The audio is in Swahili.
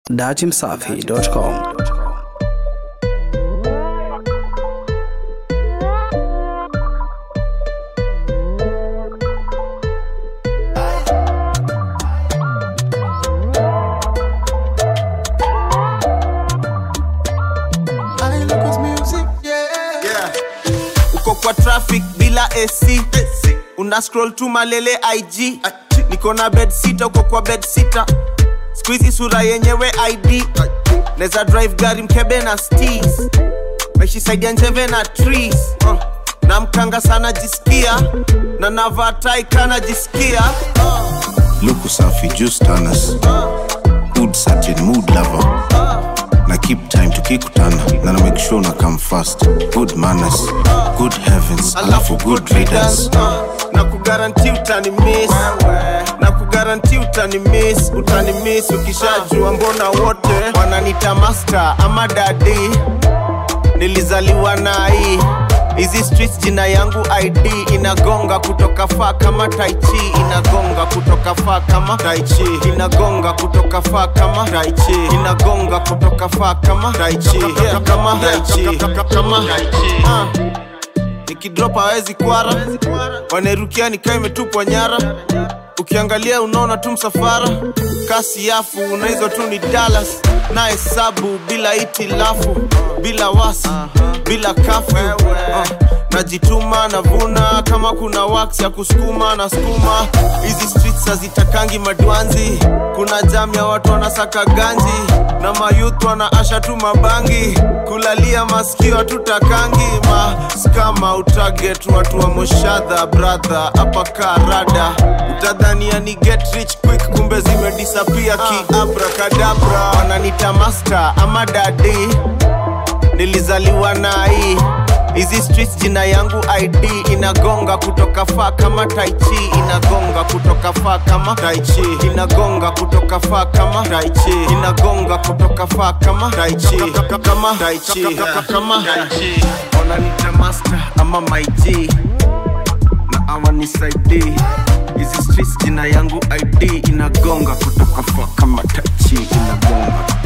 dachimsafi.com. Yeah. uko kwa traffic bila ac una scroll tu malele ig niko na bed sita uko kwa bed sita skuizi sura yenyewe id neza drive gari mkebe na stis meshisaidia njeve na trees uh. na mkanga sana jisikia na navaa tai kana jisikia Luku safi juice tanners Good certain mood lover Na keep time tukikutana Na na make sure na come fast Good manners Good heavens Alafu good readers uh, na kugaranti utani miss na kugaranti utani miss utani miss ukishajua mbona wote wananita master ama dadi nilizaliwa na hii hizi streets jina yangu id inagonga kutoka faa kama taichi inagonga kutoka faa kama taichi inagonga kutoka faa kama taichi inagonga kutoka faa kama taichi yeah, kama taichi kama taichi uh nikidrop hawezi kwara wanerukia nikaa imetupwa nyara ukiangalia unaona tu msafara kasi yafu unaizo tu ni dalas na hesabu bila itilafu bila wasi bila kafu uh, najituma navuna kama kuna wax ya kusukuma na skuma hizi streets hazitakangi madwanzi kuna jam ya watu wanasaka ganji na mayuth wanaasha tu mabangi kulalia masikio hatutakangi maskama utaget watu wa moshadha brother hapa karada utadhania ni get rich quick kumbe zimedisapia kiabrakadabra wananita master ama dadi nilizaliwa na hii hizi streets jina yangu id inagonga kutoka faa kama taichi inagonga kutoka faa kama taichi inagonga kutoka faa kama taichi inagonga kutoka faa kama taichi kama taichi kama taichi wananita master ama maig na awanisaidii hizi streets jina yangu id inagonga kutoka faa kama taichi inagonga